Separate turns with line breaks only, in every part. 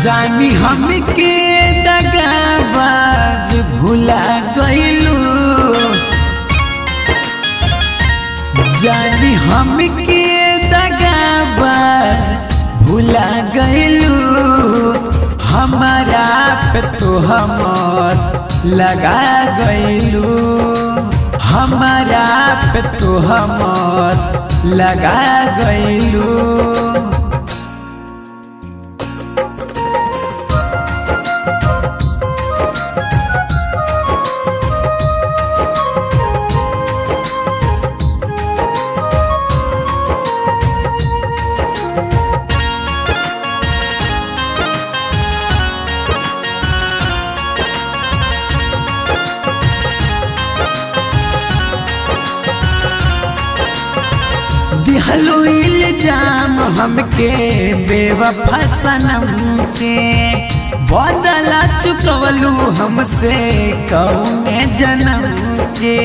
जानी हमके दगाबाज भुला गइलू जानी हमके दगाबाज भुला गइलू हमारा पे तो हमर लगा गइलू हमारा पे तो हमर लगा गइलू दिहलो इल्जाम हमके बेवफा सनम के बदला चुकवलू हमसे कौने जन्म के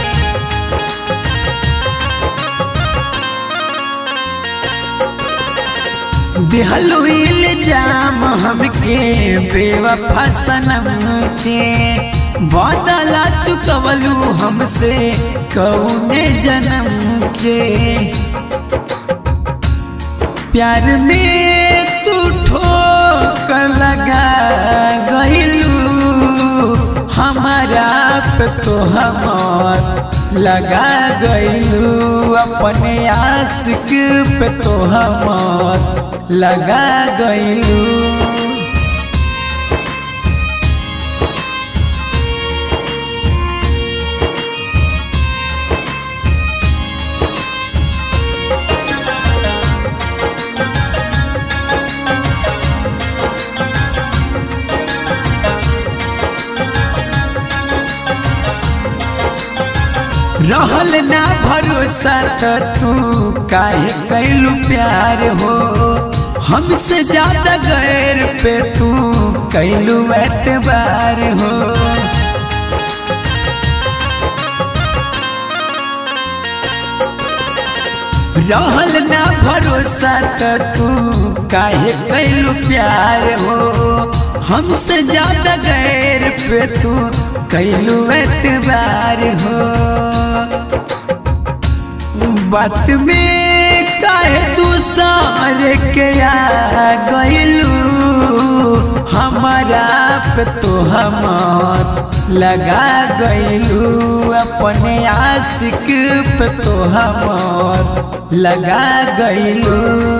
दिहलो इल्जाम हमके बेवफा सनम के बदला चुकवलू हमसे कौने जन्म के प्यार में तू ठोकर लगा गइलू हमारा पे तो हमर लगा गइलू अपने आशिक पे तो हमर लगा गइलू रहल ना भरोसा तो तू काहे कैलू प्यार हो हमसे ज्यादा गैर पे तू कैलू एतबार हो रहल ना भरोसा तो तू काहे कैलू प्यार हो हमसे ज्यादा गैर पे तू कैलू एतबार हो बात में काहे तू सारे के आ गइलू हमारा पे तो हमर लगा गइलू अपने आशिक पे तो हमर लगा गइलू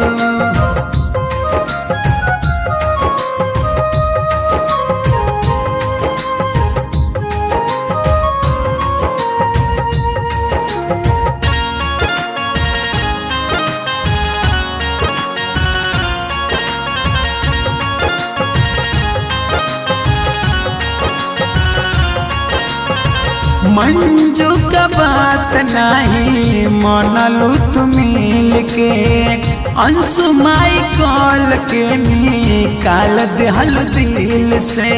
मंजू का बात नहीं मनलू तुम मिल के अंशु माई कॉल के निकाल दहल दिल से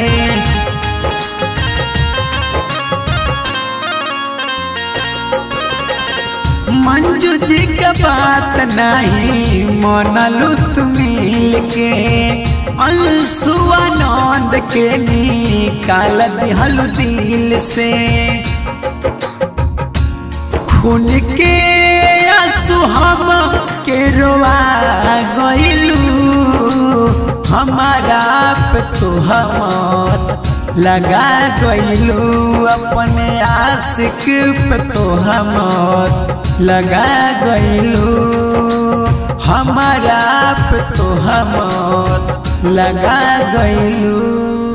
मंजू जी का बात नहीं मनलू तुम मिल के अंशुआनंद के निकाल दहल दिल से खून के आंसू हम के रोआ गइलू हमारा पे तो हमर लगा गइलू अपने आशिक पे तो हमर लगा गइलू हमारा पे तो हमर लगा गइलू